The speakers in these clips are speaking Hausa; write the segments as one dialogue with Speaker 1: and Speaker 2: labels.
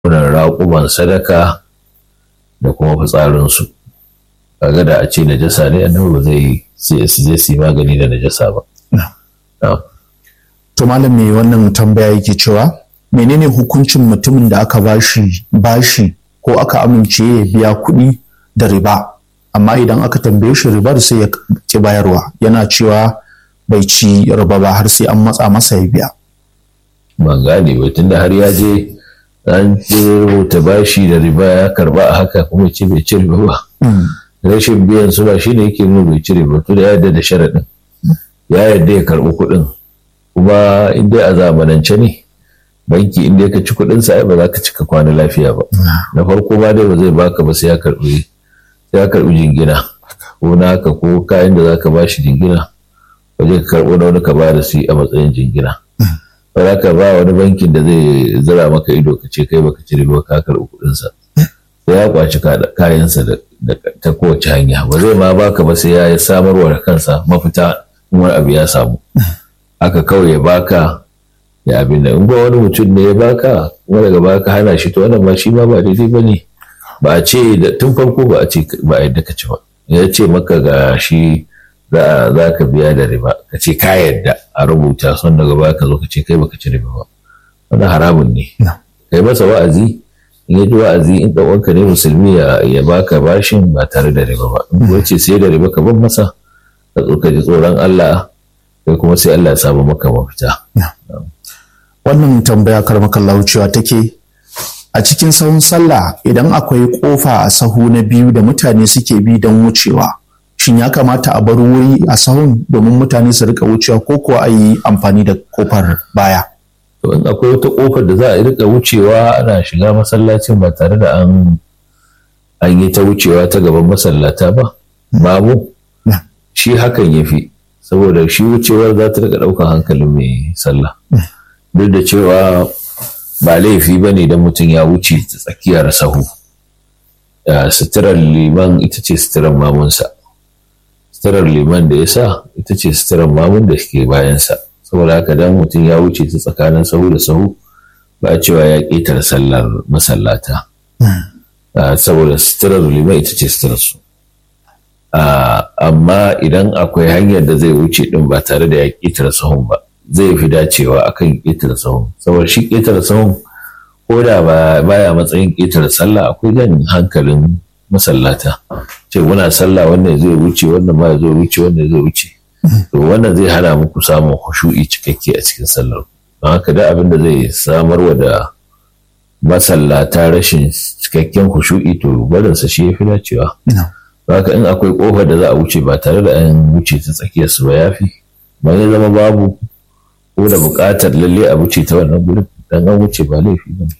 Speaker 1: wannan raƙuman sadaka da kuma fitsarinsu kaga da a ce najasa ne annabi ba zai su je su yi magani da najasa ba
Speaker 2: to malam me wannan tambaya yake cewa menene hukuncin mutumin da aka bashi bashi ko aka amince ya biya kuɗi da riba amma idan aka tambaye shi ribar sai ya ki bayarwa yana cewa bai ci riba ba har sai an matsa masa ya biya
Speaker 1: ban gane ba tunda har ya je an rubuta bashi da riba ya karba a haka kuma ce bai ci riba ba rashin biyan su ba shine yake nuna bai ci riba to da ya yarda da sharaɗin ya yarda ya karɓi kuɗin kuma in dai a zamanance ne banki in dai ka ci kuɗin sa ba za ka cika kwana lafiya ba na farko ma dai ba zai baka ba sai ya karɓi sai ya karɓi jingina ko naka ko kayan da za ka ba shi jingina waje ka karɓo na wani ka ba da su a matsayin jingina ba za ka ba wani bankin da zai zira maka ido ka ce kai baka cire ba ka karɓi kuɗinsa sai ya kwaci kayansa da ta kowace hanya ba zai ma baka ba sai ya samarwa da kansa mafita in wani abu ya samu haka kawai ya baka ya abin da in ba wani mutum ne ya baka kuma daga baka hana shi to wannan ba shi ma ba daidai ba ne ba a ce da tun farko ba a ce ba a yadda ka ci ba ya ce maka ga shi za ka biya da riba ka ce ka yadda a rubuta son daga baya ka zo ka ce kai baka ci riba ba wannan haramun ne kai masa wa'azi in ya ji wa'azi in ɗan uwanka ne musulmi ya baka bashin ba tare da riba ba in kuwa ce sai da riba ka bar masa ka zo ka ji tsoron Allah kai kuma sai Allah ya samu maka mafita.
Speaker 2: Wannan tambaya karmakallahu cewa take a cikin sahun sallah idan akwai kofa a sahu na biyu da mutane suke bi don wucewa shin ya kamata a bar wuri a sahun domin mutane su rika wucewa ko kuwa a yi amfani da kofar baya.
Speaker 1: To in akwai wata kofar da za a rika wucewa ana shiga masallacin ba tare da an an yi ta wucewa ta gaban masallata ba babu shi hakan ya fi saboda shi wucewar za ta rika ɗaukar hankalin mai sallah duk da cewa ba laifi ba ne don mutum ya wuce ta tsakiyar sahu suturar liman ita ce suturar mamunsa suturar liman da ya sa ita ce suturar mamun da ke bayansa saboda haka dan mutum ya wuce ta tsakanin sahu da sahu ba cewa ya ƙetare sallar masallata saboda suturar liman ita ce suturar su amma idan akwai hanyar da zai wuce din ba tare da ya ƙetare sahun ba zai fi dacewa akan ƙetare sahun saboda shi ƙetare sahun ko da baya matsayin ƙetare sallah akwai jan hankalin masallata ce muna sallah wannan zai wuce wannan ma zai wuce wannan zai wuce to wannan zai hana muku samun khushu'i cikakke a cikin sallar don haka da abin da zai samarwa da masallata rashin cikakken khushu'i to barinsa shi ya fi dacewa haka in akwai kofar da za a wuce ba tare da an wuce ta tsakiyar su ba yafi ba ya zama babu ko da buƙatar lalle a wuce ta wannan gurin dan an wuce ba laifi ba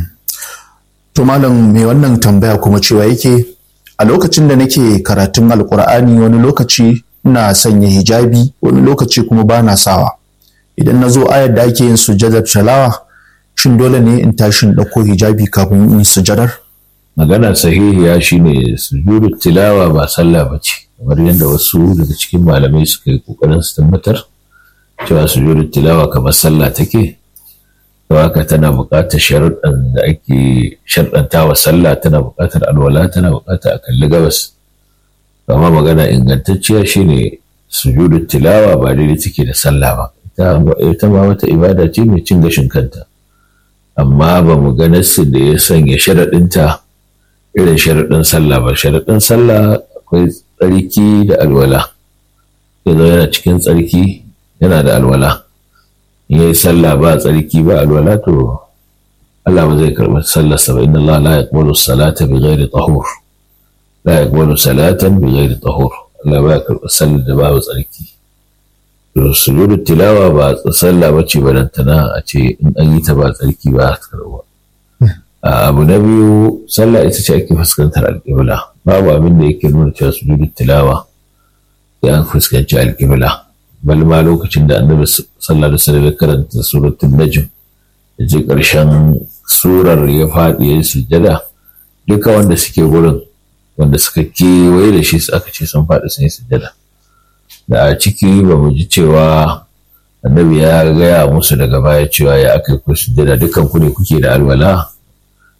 Speaker 2: to malam mai wannan tambaya kuma cewa yake a lokacin da nake karatun alkur'ani wani lokaci ina sanya hijabi wani lokaci kuma ba na sawa idan na zo ayar da ake yin sujadar talawa shin dole ne in tashi in ɗauko hijabi kafin in sujadar
Speaker 1: magana sahihiya shine sujudu tilawa ba sallah ba ce kamar yadda wasu daga cikin malamai suka yi kokarin su tabbatar cewa sujudu tilawa kamar sallah take to haka tana buƙatar sharuɗan da ake sharɗanta wa sallah tana buƙatar alwala tana buƙatar a kalli gabas amma magana ingantacciya shine sujudu tilawa ba daidai take da sallah ba ita ma wata ibada ce mai cin gashin kanta amma ba mu ga nassi da ya sanya sharaɗinta irin sharaɗin sallah ba sharaɗin sallah akwai tsarki da alwala yanzu yana cikin tsarki yana da alwala in yi sallah ba tsarki ba alwala to Allah ba zai karɓi sallar sa ba inna Allah la yaqbalu salata bi ghairi tahur la yaqbalu salatan bi ghairi tahur Allah ba ya karɓi sallar da babu tsarki to sujudu tilawa ba sallah bace balantana a ce in an yi ta ba tsarki ba ta karɓa abu na biyu sallah ita ce ake fuskantar alƙibla babu abin da yake nuna cewa sujudu tilawa sai an fuskanci alƙibla bal ma lokacin da annabi sallallahu alaihi wasallam karanta suratul najm da je ƙarshen surar ya faɗi ya sujada duka wanda suke gurin wanda suka kewaye da shi aka ce sun faɗi sun yi sujada da a ciki ba mu ji cewa annabi ya gaya musu daga baya cewa ya aka yi ku sujada dukan ku ne kuke da alwala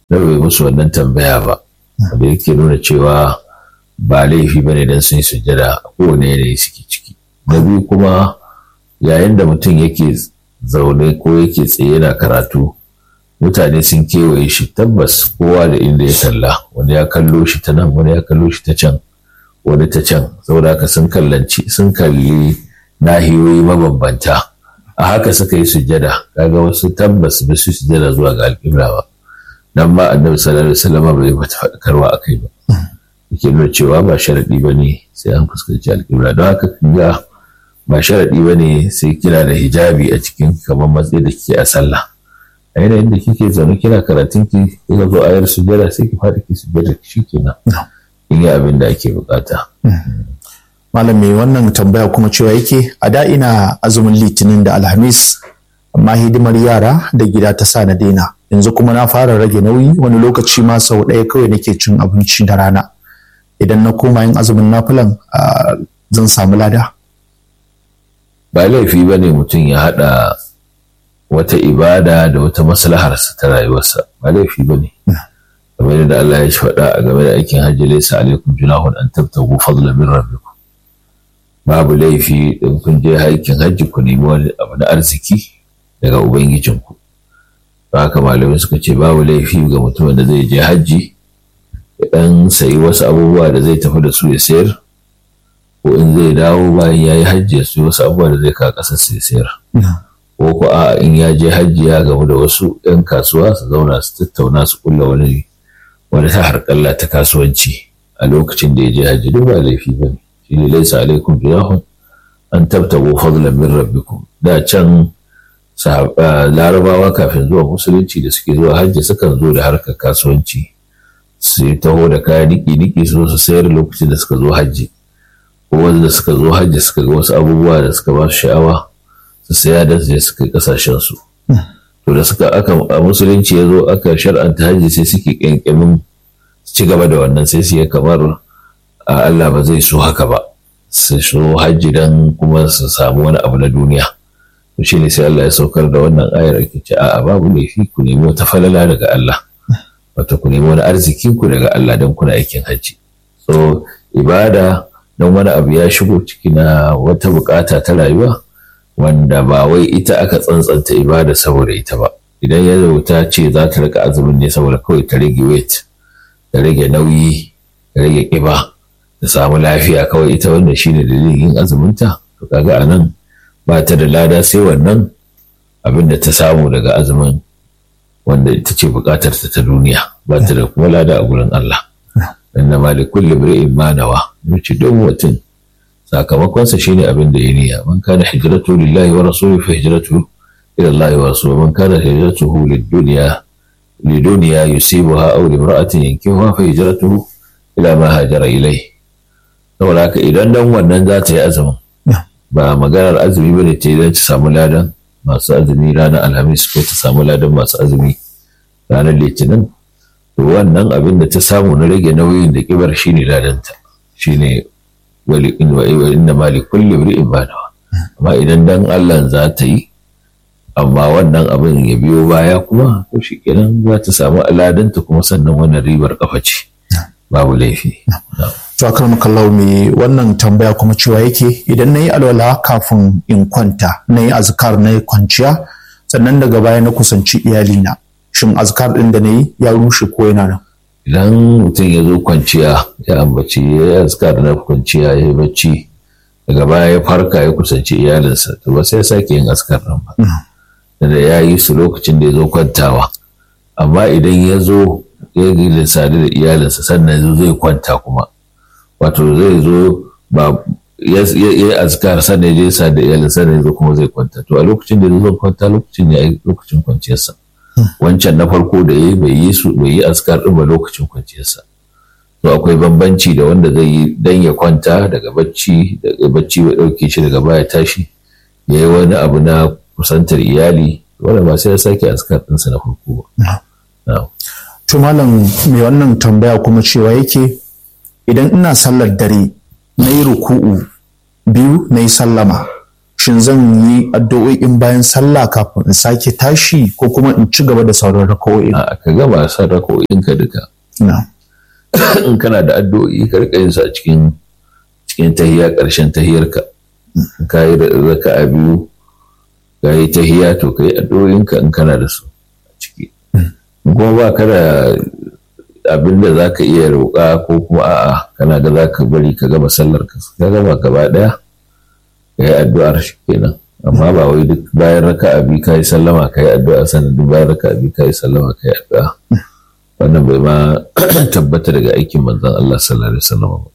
Speaker 1: na bai musu wannan tambaya ba da yake nuna cewa ba laifi bane dan sun sujjada a kowane yanayi suke ciki na biyu kuma yayin da mutum yake zaune ko yake tsaye yana karatu mutane sun kewaye shi tabbas kowa da inda ya kalla wani ya kallo shi ta nan wani ya kallo shi ta can wani ta can saboda haka sun kallanci sun kalli nahiyoyi mabambanta a haka suka yi sujjada kaga wasu tabbas ba su sujjada zuwa ga alƙibla ba dan ma annabi sallallahu alaihi wasallam bai bata faɗakarwa akai ba yake nuna cewa ba sharadi bane sai an fuskanci alƙibla don haka ga ba sharadi bane sai kina da hijabi a cikin kamar matsayi da kike a sallah a yanayin da kike zaune kina karatun ki kika zo ayar sujjada sai ki faɗi ki sujjada shi kenan in yi abin da ake bukata.
Speaker 2: Malam mai wannan tambaya kuma cewa yake a da ina azumin litinin da alhamis amma hidimar yara da gida ta sa na daina yanzu kuma na fara rage nauyi wani lokaci ma sau ɗaya kawai nake cin abinci da rana idan na koma yin azumin nafilan zan samu lada.
Speaker 1: Ba laifi ba ne mutum ya haɗa wata ibada da wata maslaharsa ta rayuwarsa ba laifi ba ne. kamar da Allah ya faɗa a game da aikin hajji laysa alaikum junahun an tabtagu fadlan min rabbikum babu laifi in kun je aikin hajji ku nemi wani abu na arziki daga ubangijinku haka malamai suka ce babu laifi ga mutumin da zai je hajji ya dan sayi wasu abubuwa da zai tafi da su ya sayar ko in zai dawo bayan ya yi hajji ya sayi wasu abubuwa da zai kawo ƙasar su ya sayar ko ko a in ya je hajji ya gamu da wasu 'yan kasuwa su zauna su tattauna su kulla wani wani ta harƙalla ta kasuwanci a lokacin da ya je hajji duk ba laifi ba ne shi ne laisa alaikum junahun an tabtago fadlan min rabbikum da can larabawa kafin zuwa musulunci da suke zuwa hajji sukan zo da harkar kasuwanci su taho da kaya niki niki su su sayar lokacin da suka zo hajji ko wanda suka zo hajji suka ga wasu abubuwa da suka ba su sha'awa su saya da su je suka yi kasashen su to da suka aka a musulunci ya zo aka shar'anta hajji sai suke kyankyamin ci gaba da wannan sai su yi kamar Allah ba zai so haka ba su so hajji dan kuma su samu wani abu na duniya to shi ne sai Allah ya saukar da wannan ayar ake ce a'a babu laifi ku nemi wata falala daga Allah wato ku nemi wani arzikin ku daga Allah don kuna aikin hajji so ibada don wani abu ya shigo ciki na wata bukata ta rayuwa wanda ba wai ita aka tsantsanta ibada saboda ita ba idan ya ta ce za ta rika azumin ne saboda kawai ta rage weight ta rage nauyi ta rage kiba ta samu lafiya kawai ita wanda shine dalilin yin azuminta to kaga anan ba ta da lada sai wannan abin da ta samu daga azumin wanda ita ce bukatar ta ta duniya ba ta da kuma lada a gurin Allah inna ma likulli imri'in ma nawa yace don mutum sakamakonsa shine abin da ya niyya man kana hijratu lillahi wa rasulihi fa hijratu ila Allah wa rasulihi man kana hijratuhu lid-dunya lidunya yusibuha aw limra'atin yankihuha fa hijratuhu ila ma hajara ilayhi saboda haka idan dan wannan za ta yi azumin ba maganar azumi bane ta idan ta samu ladan masu azumi ranar alhamis ko ta samu ladan masu azumi ranar litinin to wannan abin da ta samu na rage nauyin da kibar shine ladanta shine wali in wa inna ma li kulli imri'in ma nawa amma idan dan Allah za ta yi amma wannan abin ya biyo baya kuma to shikenan za ta samu aladanta kuma sannan wannan ribar kafa ce babu laifi
Speaker 2: to akram kallau me wannan tambaya kuma cewa yake idan nayi alwala kafin in kwanta nayi azkar nayi kwanciya sannan daga baya na kusanci iyalina shin azkar din da nayi ya rushe ko yana nan
Speaker 1: idan mutum ya zo kwanciya ya ambaci ya yi azkar na kwanciya ya yi bacci daga baya ya farka ya kusanci iyalinsa to ba sai ya sake yin azkar nan ba da ya yi su lokacin da ya zo kwantawa amma idan ya zo ya yi lissani da iyalinsa sannan ya zai kwanta kuma wato zai zo ba ya yi azkar sannan ya je sa da iyalinsa sannan ya zo kuma zai kwanta to a lokacin da ya zo kwanta lokacin ya yi lokacin kwanciyarsa wancan na farko da ya bai yi su bai yi askar ɗin ba lokacin kwanciyarsa to akwai bambanci da wanda zai yi dan ya kwanta daga bacci daga bacci ya ɗauke shi daga baya tashi ya yi wani abu na kusantar iyali wanda ba sai ya sake askar ɗinsa na farko ba.
Speaker 2: to malam mai wannan tambaya kuma cewa yake idan ina sallar dare na yi ruku'u biyu na yi sallama shin zan yi addu'o'in bayan sallah kafin in sake tashi ko kuma in ci gaba da sauran raka'o'in
Speaker 1: a ka gama san rako'in ka duka
Speaker 2: na
Speaker 1: in kana da addu'o'i ka rika yin su a cikin cikin tahiya ƙarshen tahiyarka in ka yi raka'a biyu ka yi tahiya to ka yi addu'o'inka in kana da su a ciki in kuma ba ka da abin da za ka iya roƙa ko kuma a'a kana da za ka bari ka gama sallar ka ka gama gaba ɗaya ka yi addu'ar shi kenan amma ba wai duk bayan raka'a biyu ka yi sallama ka yi addu'a sannan duk bayan raka'a biyu ka yi sallama ka yi addu'a wannan bai ma tabbata daga aikin manzon Allah sallallahu alaihi wasallam ba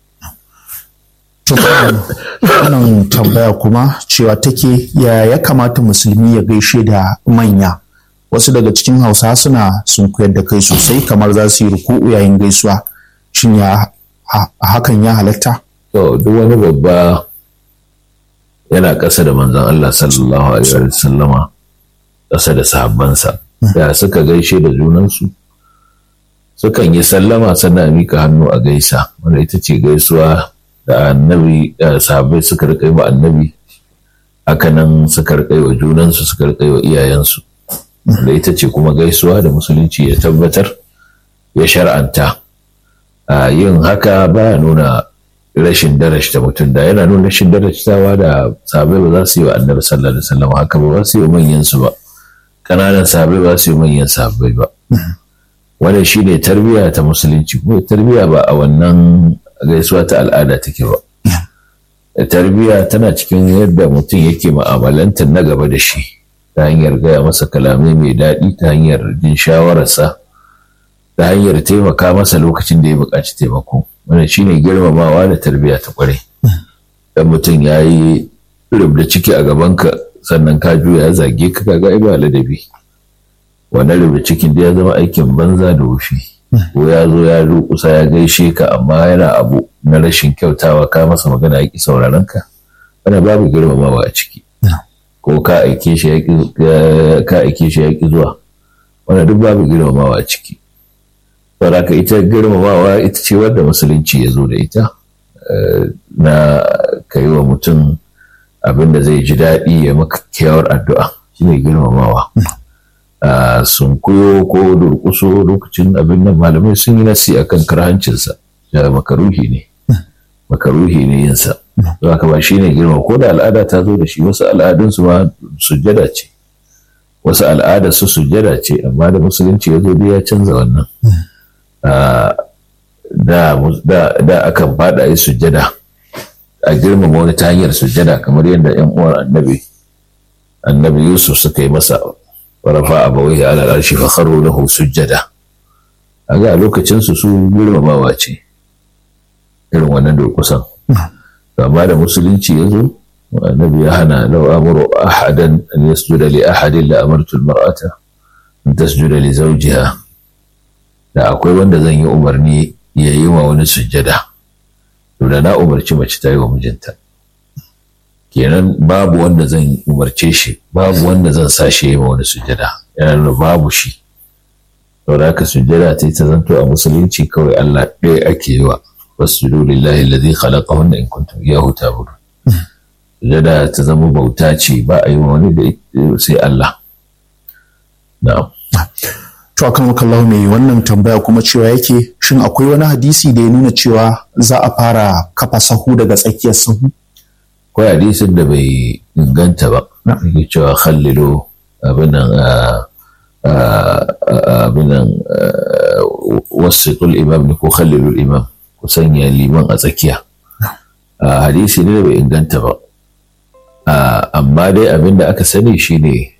Speaker 2: to wannan tambaya kuma cewa take ya ya kamata musulmi ya gaishe da manya wasu daga cikin hausa suna sun koyar da kai sosai kamar za su yi ruku'u yayin gaisuwa shin ya ha- hakan ya halatta
Speaker 1: to duk wani babba yana ƙasa da manzon Allah sallallahu alaihi wasallama ƙasa da sahabbansa da suka gaishe da junansu sukan yi sallama sannan a mika hannu a gaisa wanda ita ce gaisuwa da annabi da sahabbai suka rika yi wa annabi hakanan suka rika yi wa junansu suka rika yi wa iyayensu wanda ita ce kuma gaisuwa da musulunci ya tabbatar ya shar'anta a yin haka baya nuna rashin darashta mutum da yana nuna rashin darashtawa da sahabbai ba za su yi wa annabi sallallahu alaihi wasallam haka ba ba su yi wa manyan su ba kananan sahabbai ba su yi wa manyan sahabbai ba wannan shine tarbiyya ta musulunci kuma tarbiyya ba a wannan gaisuwa ta al'ada take ba tarbiyya tana cikin yadda mutum yake ma'amalantar na gaba da shi ta hanyar gaya masa kalamai mai daɗi ta hanyar jin shawararsa ta hanyar taimaka masa lokacin da ya buƙaci taimako wannan shine girmamawa da tarbiyya ta ƙware dan mutum ya yi rubda ciki a gabanka sannan ka juya ya zage ka kaga ai ba ladabi wannan rubda cikin da ya zama aikin banza da wufi ko ya zo ya kusa ya gaishe ka amma yana abu na rashin kyautawa ka masa magana ya ki sauraron ka wannan babu girmamawa a ciki ko ka aike shi ya ki ka aike shi ya ki zuwa wannan duk babu girmamawa a ciki saboda ka ita girmamawa ita ce wadda musulunci ya zo da ita na ka yi wa mutum abin da zai ji daɗi ya maka kyawar addu'a shine girmamawa sun kuyo ko durkuso lokacin abin nan malamai sun yi nasi akan karhancinsa da makaruhi ne makaruhi ne yinsa za ka ba shi ne girma ko da al'ada ta zo da shi wasu al'adunsu ma sujjada ce wasu al'ada su sujjada ce amma da musulunci ya zo ya canza wannan da akan fada yi sujjada a girmama wani ta hanyar sujjada kamar yadda yan uwan annabi annabi yusuf suka yi masa warafa abawaihi ala arshi fa kharu lahu sujjada aga a lokacin su su girmamawa ce irin wannan durkusan amma da musulunci ya zo annabi ya hana law amuru ahadan an yasjuda li ahadin la amartu almar'ata an tasjuda li zawjiha da akwai wanda zan yi umarni ya yi wa wani sujjada to da na umarci mace ta yi wa mijinta kenan babu wanda zan umarce shi babu wanda zan sa shi yi wa wani sujjada yana nuna babu shi saboda haka sujjada ta ta zanto a musulunci kawai Allah ɗaya ake yi wa wasjudu lillahi alladhi khalaqahunna in kuntum iyyahu ta'budun sujjada ta zama bauta ce ba a yi wa wani da sai Allah na'am
Speaker 2: to akan wakallahu mai wannan tambaya kuma cewa yake shin akwai wani hadisi da ya nuna cewa za a fara kafa sahu daga tsakiyar sahu
Speaker 1: akwai hadisin da bai inganta ba yake cewa khallilo abinan abinan wasitul imam ne ko khallilul imam ku sanya liman a tsakiya hadisi ne da bai inganta ba amma dai abin da aka sani shine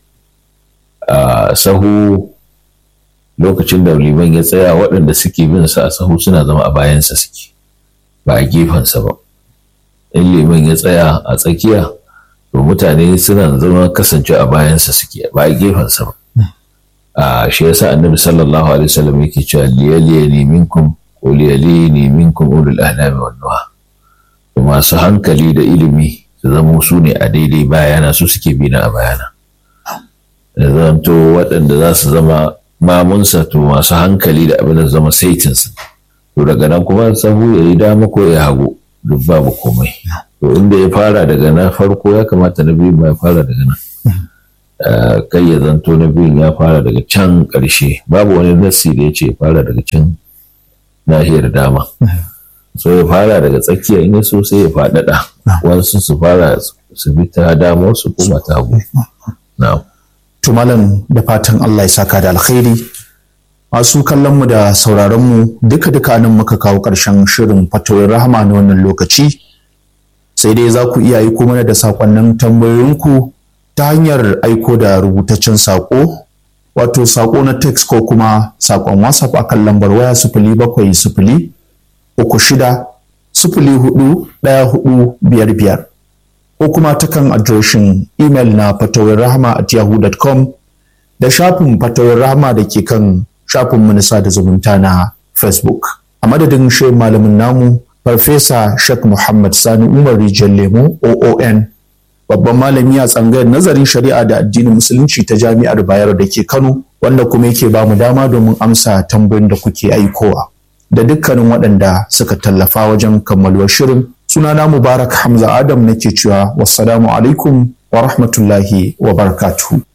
Speaker 1: sahu lokacin da liman ya tsaya waɗanda suke bin sa a sahu suna zama a bayansa suke ba a gefensa ba in liman ya tsaya a tsakiya to mutane suna zama kasance a bayansa suke ba a gefensa ba a shi yasa annabi sallallahu alaihi wasallam yake cewa liyaliyani minkum ko liyaliyani minkum ulul ahlami wan nuha to masu hankali da ilimi su zama su ne a daidai bayana su suke bina a bayana da zanto waɗanda za su zama mamunsa to masu hankali da abin da zama saitinsa to daga nan kuma sahu ya yi dama ko ya hagu duk babu komai to inda ya fara daga na farko ya kamata na biyu ma ya fara daga nan kai ya zanto na biyun ya fara daga can ƙarshe babu wani nassi da ya ce ya fara daga can nahiyar dama so ya fara daga tsakiya in ya so sai ya faɗaɗa wasu su fara su bi ta dama su koma ta hagu na'am
Speaker 2: to malam da fatan Allah ya saka da alkhairi masu kallon mu da sauraron mu duka duka nan muka kawo ƙarshen shirin fatoyin rahama na wannan lokaci sai dai za ku iya aiko mana da sakonnin tambayoyinku ta hanyar aiko da rubutaccen sako wato sako na text ko kuma sakon whatsapp akan lambar waya sifili bakwai sifili uku shida sifili hudu ɗaya hudu biyar biyar ko kuma ta kan adireshin imel na fatawar rahama at yahoo.com da shafin fatawar rahama da ke kan shafin minista da zumunta na facebook a madadin shirin malamin namu farfesa shek muhammad sani umar rijiyar lemo oon babban malami a tsangayar nazarin shari'a da addinin musulunci ta jami'ar bayero da ke kano wanda kuma yake ba mu dama domin amsa tambayoyin da kuke aikowa da dukkanin waɗanda suka tallafa wajen kammaluwar shirin sunana mubarak hamza adam nake cewa wassalamu alaikum wa rahmatullahi wa barakatuhu